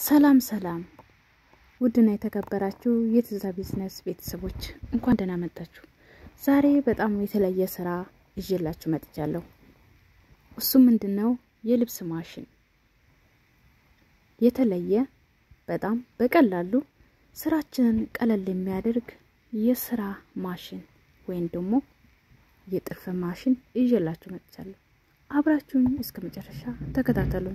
ሰላም ሰላም ውድና የተከበራችሁ የትዛ ቢዝነስ ቤተሰቦች እንኳን ደህና መጣችሁ። ዛሬ በጣም የተለየ ስራ ይዤላችሁ መጥቻለሁ። እሱም ምንድን ነው? የልብስ ማሽን የተለየ በጣም በቀላሉ ስራችንን ቀለል የሚያደርግ የስራ ማሽን ወይም ደግሞ የጥልፍ ማሽን ይዤላችሁ መጥቻለሁ። አብራችሁን እስከ መጨረሻ ተከታተሉን።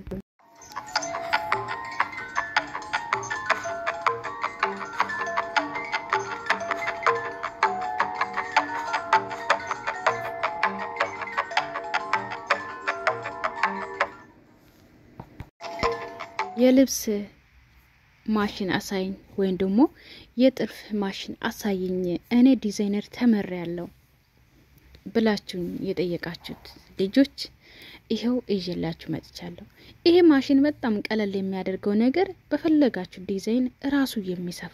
የልብስ ማሽን አሳይኝ ወይም ደግሞ የጥልፍ ማሽን አሳይኝ እኔ ዲዛይነር ተመሪ ያለው ብላችሁኝ የጠየቃችሁት ልጆች ይኸው ይዤላችሁ መጥቻለሁ። ይሄ ማሽን በጣም ቀለል የሚያደርገው ነገር በፈለጋችሁ ዲዛይን እራሱ የሚሰፋ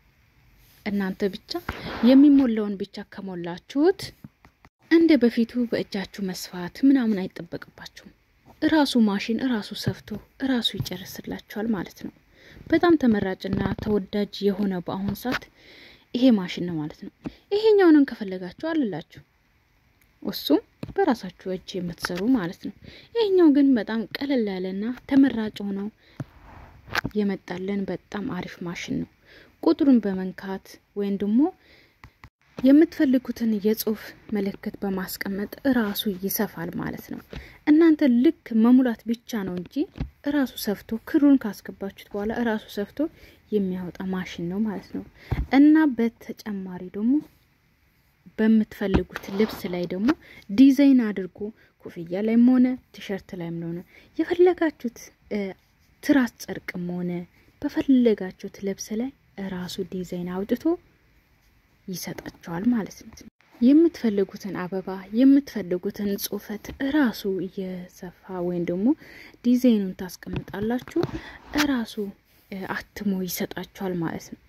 እናንተ ብቻ የሚሞላውን ብቻ ከሞላችሁት እንደ በፊቱ በእጃችሁ መስፋት ምናምን አይጠበቅባችሁም። እራሱ ማሽን እራሱ ሰፍቶ እራሱ ይጨርስላችኋል ማለት ነው። በጣም ተመራጭና ተወዳጅ የሆነ በአሁኑ ሰዓት ይሄ ማሽን ነው ማለት ነው። ይሄኛውንም ከፈለጋችሁ አልላችሁ እሱም በራሳችሁ እጅ የምትሰሩ ማለት ነው። ይሄኛው ግን በጣም ቀለል ያለና ተመራጭ ሆነው የመጣለን በጣም አሪፍ ማሽን ነው። ቁጥሩን በመንካት ወይም ደግሞ የምትፈልጉትን የጽሁፍ ምልክት በማስቀመጥ እራሱ ይሰፋል ማለት ነው። እናንተ ልክ መሙላት ብቻ ነው እንጂ እራሱ ሰፍቶ ክሩን ካስገባችሁት በኋላ እራሱ ሰፍቶ የሚያወጣ ማሽን ነው ማለት ነው እና በተጨማሪ ደግሞ በምትፈልጉት ልብስ ላይ ደግሞ ዲዛይን አድርጎ ኮፍያ ላይም ሆነ ቲሸርት ላይም ሆነ የፈለጋችሁት ትራስ ጨርቅም ሆነ በፈለጋችሁት ልብስ ላይ ራሱ ዲዛይን አውጥቶ ይሰጣቸዋል ማለት ነው። የምትፈልጉትን አበባ የምትፈልጉትን ጽሁፈት እራሱ እየሰፋ ወይም ደግሞ ዲዛይኑን ታስቀምጣላችሁ እራሱ አትሞ ይሰጣችኋል ማለት ነው።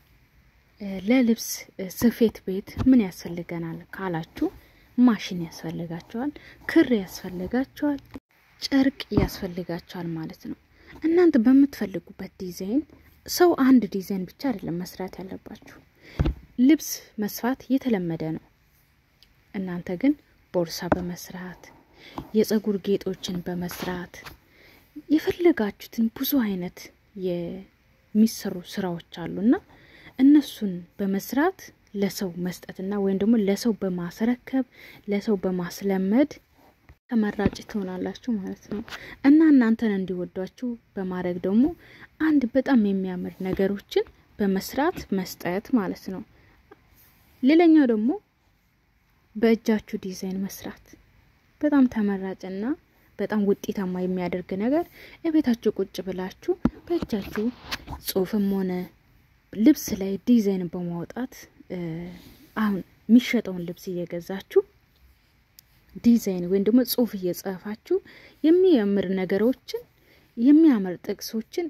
ለልብስ ስፌት ቤት ምን ያስፈልገናል ካላችሁ ማሽን ያስፈልጋቸዋል፣ ክር ያስፈልጋቸዋል፣ ጨርቅ ያስፈልጋቸዋል ማለት ነው። እናንተ በምትፈልጉበት ዲዛይን ሰው አንድ ዲዛይን ብቻ አይደለም መስራት ያለባችሁ። ልብስ መስፋት የተለመደ ነው። እናንተ ግን ቦርሳ በመስራት የጸጉር ጌጦችን በመስራት የፈለጋችሁትን ብዙ አይነት የሚሰሩ ስራዎች አሉና እነሱን በመስራት ለሰው መስጠትና ወይም ደግሞ ለሰው በማስረከብ ለሰው በማስለመድ ተመራጭ ትሆናላችሁ ማለት ነው እና እናንተን እንዲወዷችሁ በማድረግ ደግሞ አንድ በጣም የሚያምር ነገሮችን በመስራት መስጠት ማለት ነው። ሌላኛው ደግሞ በእጃችሁ ዲዛይን መስራት በጣም ተመራጭና በጣም ውጤታማ የሚያደርግ ነገር የቤታችሁ ቁጭ ብላችሁ በእጃችሁ ጽሁፍም ሆነ ልብስ ላይ ዲዛይን በማውጣት አሁን የሚሸጠውን ልብስ እየገዛችሁ ዲዛይን ወይም ደግሞ ጽሁፍ እየጻፋችሁ የሚያምር ነገሮችን የሚያምር ጥቅሶችን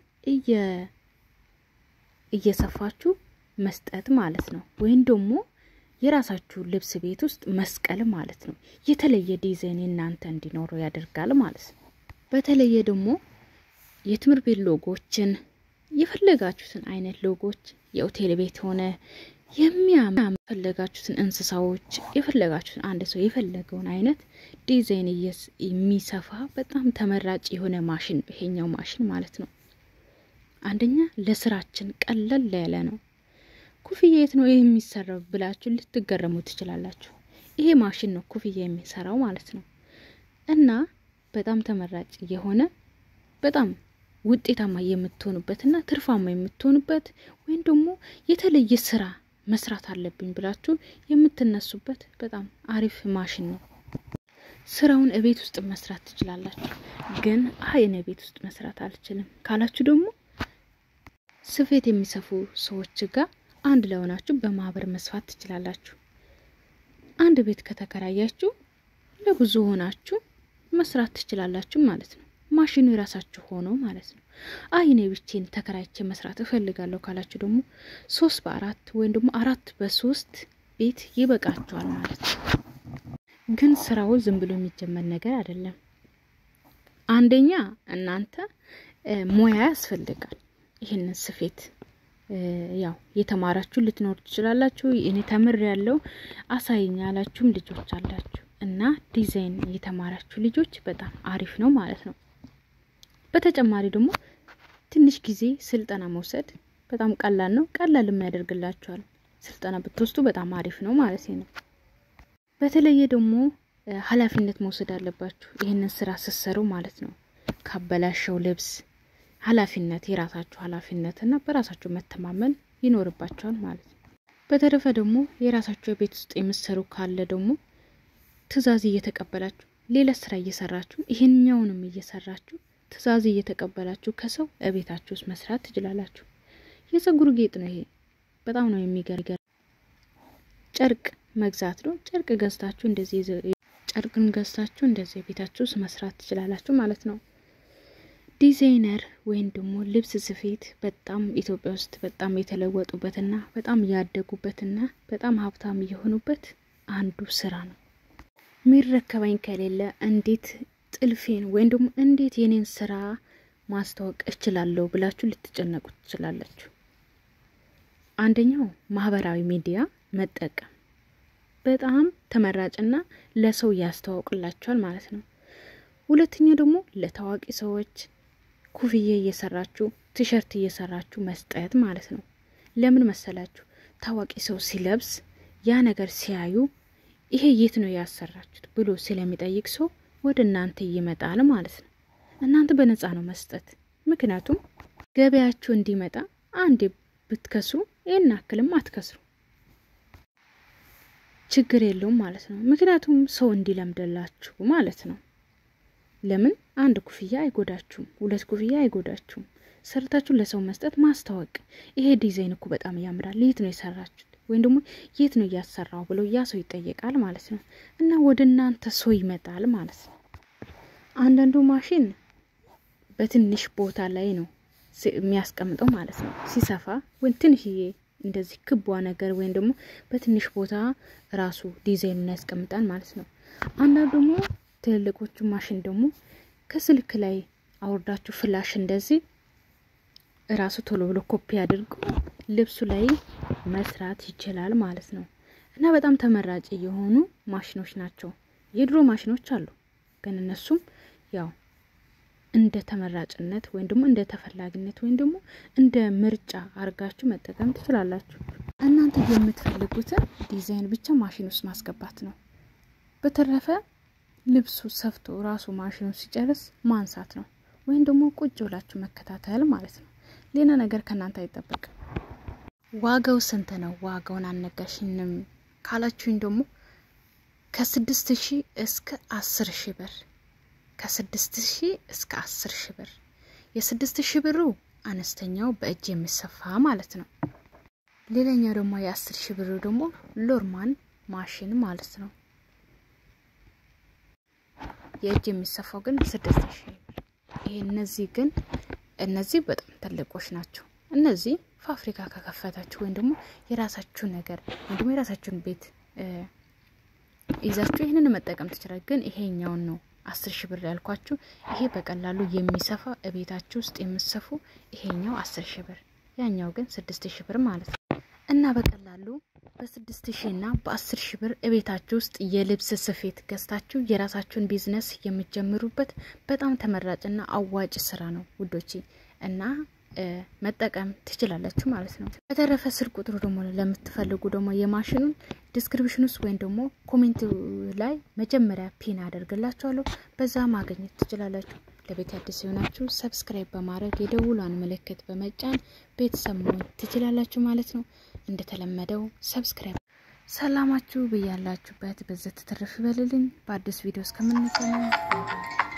እየሰፋችሁ መስጠት ማለት ነው። ወይም ደግሞ የራሳችሁ ልብስ ቤት ውስጥ መስቀል ማለት ነው። የተለየ ዲዛይን እናንተ እንዲኖረው ያደርጋል ማለት ነው። በተለየ ደግሞ የትምህርት ቤት ሎጎችን የፈለጋችሁትን አይነት ሎጎች የሆቴል ቤት ሆነ የሚያምር የፈለጋችሁትን እንስሳዎች የፈለጋችሁትን አንድ ሰው የፈለገውን አይነት ዲዛይን የሚሰፋ በጣም ተመራጭ የሆነ ማሽን ይሄኛው ማሽን ማለት ነው። አንደኛ ለስራችን ቀለል ያለ ነው። ኩፍያ የት ነው ይህ የሚሰራው ብላችሁ ልትገረሙ ትችላላችሁ። ይሄ ማሽን ነው ኩፍያ የሚሰራው ማለት ነው እና በጣም ተመራጭ የሆነ በጣም ውጤታማ የምትሆኑበት እና ትርፋማ የምትሆኑበት ወይም ደግሞ የተለየ ስራ መስራት አለብኝ ብላችሁ የምትነሱበት በጣም አሪፍ ማሽን ነው። ስራውን እቤት ውስጥ መስራት ትችላላችሁ። ግን አይ እኔ ቤት ውስጥ መስራት አልችልም ካላችሁ ደግሞ ስፌት የሚሰፉ ሰዎች ጋር አንድ ላይ ሆናችሁ በማህበር መስፋት ትችላላችሁ። አንድ ቤት ከተከራያችሁ ለብዙ ሆናችሁ መስራት ትችላላችሁ ማለት ነው። ማሽኑ የራሳችሁ ሆኖ ማለት ነው። አይ እኔ ብቻዬን ተከራይቼ መስራት እፈልጋለሁ ካላችሁ ደግሞ ሶስት በአራት ወይም ደግሞ አራት በሶስት ቤት ይበቃችኋል ማለት ነው። ግን ስራው ዝም ብሎ የሚጀመር ነገር አይደለም። አንደኛ እናንተ ሙያ ያስፈልጋል። ይህንን ስፌት ያው የተማራችሁ ልትኖር ትችላላችሁ። እኔ ተምር ያለው አሳይኝ ያላችሁም ልጆች አላችሁ እና ዲዛይን የተማራችሁ ልጆች በጣም አሪፍ ነው ማለት ነው። በተጨማሪ ደግሞ ትንሽ ጊዜ ስልጠና መውሰድ በጣም ቀላል ነው። ቀላልም ያደርግላችኋል። ስልጠና ብትወስዱ በጣም አሪፍ ነው ማለት ነው። በተለየ ደግሞ ኃላፊነት መውሰድ አለባችሁ ይህንን ስራ ስትሰሩ ማለት ነው። ካበላሸው ልብስ ኃላፊነት የራሳችሁ ኃላፊነት እና በራሳችሁ መተማመን ይኖርባቸዋል ማለት ነው። በተረፈ ደግሞ የራሳችሁ የቤት ውስጥ የምትሰሩ ካለ ደግሞ ትዕዛዝ እየተቀበላችሁ ሌላ ስራ እየሰራችሁ ይህኛውንም እየሰራችሁ ትዕዛዝ እየተቀበላችሁ ከሰው እቤታችሁ ውስጥ መስራት ትችላላችሁ። የጸጉር ጌጥ ነው ይሄ። በጣም ነው የሚገርገር። ጨርቅ መግዛት ነው። ጨርቅ ገዝታችሁ እንደዚህ ጨርቅን ገዝታችሁ እንደዚህ ቤታችሁ ውስጥ መስራት ትችላላችሁ ማለት ነው። ዲዛይነር ወይም ደግሞ ልብስ ስፌት በጣም ኢትዮጵያ ውስጥ በጣም የተለወጡበትና በጣም ያደጉበትና በጣም ሀብታም የሆኑበት አንዱ ስራ ነው። የሚረከበኝ ከሌለ እንዴት ጥልፌን ወይም ደግሞ እንዴት የኔን ስራ ማስታወቅ እችላለሁ ብላችሁ ልትጨነቁ ትችላላችሁ። አንደኛው ማህበራዊ ሚዲያ መጠቀም በጣም ተመራጭና ለሰው ያስተዋውቅላችኋል ማለት ነው። ሁለተኛ ደግሞ ለታዋቂ ሰዎች ኩፍዬ እየሰራችሁ ቲሸርት እየሰራችሁ መስጠት ማለት ነው። ለምን መሰላችሁ? ታዋቂ ሰው ሲለብስ ያ ነገር ሲያዩ ይሄ የት ነው ያሰራችሁት ብሎ ስለሚጠይቅ ሰው ወደ እናንተ ይመጣል ማለት ነው። እናንተ በነፃ ነው መስጠት። ምክንያቱም ገበያችሁ እንዲመጣ አንዴ ብትከስሩ ይህን አክልም አትከስሩ፣ ችግር የለውም ማለት ነው። ምክንያቱም ሰው እንዲለምደላችሁ ማለት ነው። ለምን አንድ ኩፍያ አይጎዳችሁም፣ ሁለት ኩፍያ አይጎዳችሁም። ሰርታችሁ ለሰው መስጠት ማስታወቅ፣ ይሄ ዲዛይን እኮ በጣም ያምራል፣ የት ነው የሰራችሁት ወይም ደግሞ የት ነው እያሰራው ብሎ ያ ሰው ይጠየቃል ማለት ነው። እና ወደ እናንተ ሰው ይመጣል ማለት ነው። አንዳንዱ ማሽን በትንሽ ቦታ ላይ ነው የሚያስቀምጠው ማለት ነው። ሲሰፋ ወይም ትንሽዬ እንደዚህ ክቧ ነገር ወይም ደግሞ በትንሽ ቦታ ራሱ ዲዛይኑን ያስቀምጣል ማለት ነው። አንዳንዱ ደግሞ ትልልቆቹ ማሽን ደግሞ ከስልክ ላይ አውርዳችሁ ፍላሽ እንደዚህ ራሱ ቶሎ ብሎ ኮፒ አድርጎ ልብሱ ላይ መስራት ይችላል ማለት ነው። እና በጣም ተመራጭ የሆኑ ማሽኖች ናቸው። የድሮ ማሽኖች አሉ፣ ግን እነሱም ያው እንደ ተመራጭነት ወይም ደግሞ እንደ ተፈላጊነት ወይም ደግሞ እንደ ምርጫ አድርጋችሁ መጠቀም ትችላላችሁ። እናንተ የምትፈልጉትን ዲዛይን ብቻ ማሽን ውስጥ ማስገባት ነው። በተረፈ ልብሱ ሰፍቶ ራሱ ማሽኑ ሲጨርስ ማንሳት ነው፣ ወይም ደግሞ ቁጭ ብላችሁ መከታተል ማለት ነው። ሌላ ነገር ከእናንተ አይጠበቅም። ዋጋው ስንት ነው? ዋጋውን አልነገርሽንም ካላችሁኝ ደግሞ ከስድስት ሺህ እስከ አስር ሺህ ብር ከስድስት ሺህ እስከ አስር ሺህ ብር። የስድስት ሺህ ብሩ አነስተኛው በእጅ የሚሰፋ ማለት ነው። ሌላኛው ደግሞ የአስር ሺህ ብሩ ደግሞ ሎርማን ማሽን ማለት ነው። የእጅ የሚሰፋው ግን ስድስት ሺህ ብር። ይሄ እነዚህ ግን እነዚህ በጣም ትልቆች ናቸው። እነዚህ ፋብሪካ ከከፈታችሁ ወይም ደግሞ የራሳችሁ ነገር ወይም ደግሞ የራሳችሁን ቤት ይዛችሁ ይህንን መጠቀም ትችላል። ግን ይሄኛውን ነው አስር ሺህ ብር ያልኳችሁ። ይሄ በቀላሉ የሚሰፋ እቤታችሁ ውስጥ የምሰፉ ይሄኛው አስር ሺህ ብር፣ ያኛው ግን ስድስት ሺህ ብር ማለት ነው። እና በቀላሉ በስድስት ሺህ እና በአስር ሺህ ብር እቤታችሁ ውስጥ የልብስ ስፌት ገዝታችሁ የራሳችሁን ቢዝነስ የምትጀምሩበት በጣም ተመራጭና አዋጭ ስራ ነው ውዶቼ እና መጠቀም ትችላላችሁ ማለት ነው። በተረፈ ስልክ ቁጥሩ ደግሞ ለምትፈልጉ ደግሞ የማሽኑን ዲስክሪፕሽን ውስጥ ወይም ደግሞ ኮሜንት ላይ መጀመሪያ ፒን አደርግላችኋለሁ። በዛ ማግኘት ትችላላችሁ። ለቤት አዲስ የሆናችሁ ሰብስክራይብ በማድረግ የደውሏን ምልክት በመጫን ቤተሰብ መሆን ትችላላችሁ ማለት ነው። እንደተለመደው ሰብስክራይብ። ሰላማችሁ ብያላችሁበት በዘት ትርፍ ይበልልኝ። በአዲስ ቪዲዮ እስከምንገናኝ